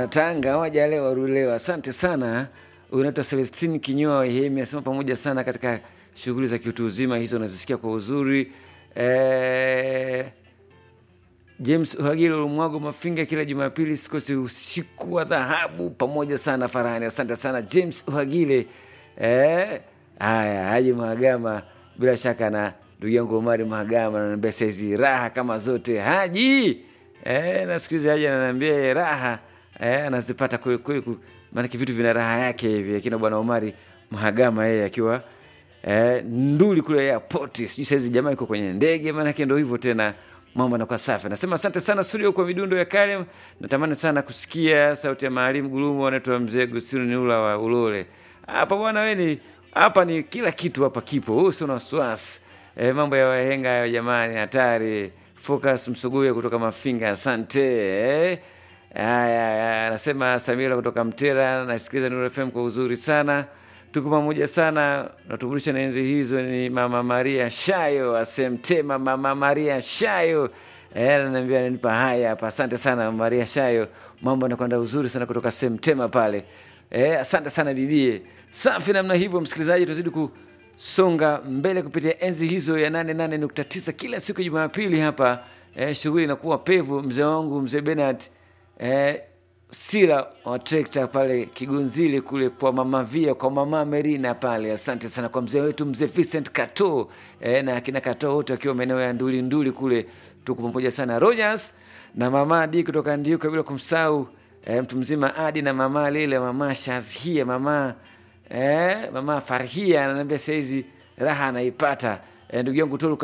Tanga hawajalewa rulewa. Asante sana. Unaitwa Celestine Kinyoa Ihemi asema pamoja sana katika shughuli za kiutu uzima hizo unazisikia kwa uzuri. Eh, James Uhagilo Lumwago Mafinga, kila Jumapili sikosi usiku wa dhahabu pamoja sana Farahani. Asante sana James Uhagile. Eh, haya Haji Mahagama, bila shaka na ndugu yangu Omari Mahagama ananiambia saizi raha kama zote Haji. Eh, na siku hizi Haji ananiambia raha eh, anazipata kweli kweli, ku- maanake vitu vina raha yake hivi, akina bwana Omari Mahagama yeye akiwa eh, nduli kule airport, sijui saizi jamaa iko kwenye ndege, maanake ndo hivyo tena mambo yanakuwa safi. Nasema asante sana studio kwa midundo ya kale. Natamani sana kusikia sauti ya Maalim Gulumu, anaitwa mzee Gusinu Niula wa Ulole. Hapa bwana, wewe ni hapa ni kila kitu hapa kipo, wewe usio na wasiwasi. E, mambo ya wahenga hayo jamani, hatari. Focus Msuguye kutoka Mafinga, asante eh. Haya, haya, anasema Samira kutoka Mtera, nasikiliza Nuru FM kwa uzuri sana tuko pamoja sana, natuburusha na enzi hizo. Ni mama Maria Shayo asemtema, mama Maria Shayo Eh, ananiambia ananipa haya hapa. Asante sana Mama Maria Shayo, mambo yanakwenda uzuri sana kutoka Semtema pale. Eh, asante sana bibie, safi namna hivyo. Msikilizaji, tuzidi kusonga mbele kupitia enzi hizo ya 88.9 kila siku ya Jumapili hapa. Eh, shughuli inakuwa pevu. Mzee wangu mzee Bernard eh, Sila wa trekta pale Kigunzile kule kwa mama Via, kwa mama Merina pale. Asante sana kwa mzee wetu mzee Vincent Kato eh, na akina Kato wote wakiwa maeneo ya Nduli Nduli kule, tuko pamoja sana. Rogers na mama Adi kutoka Ndiuka, bila kumsahau eh, mtu mzima Adi na mama Lile, mama Shazhia, mama eh, mama Farhia ananiambia saizi raha anaipata eh, ndugu yangu Tolu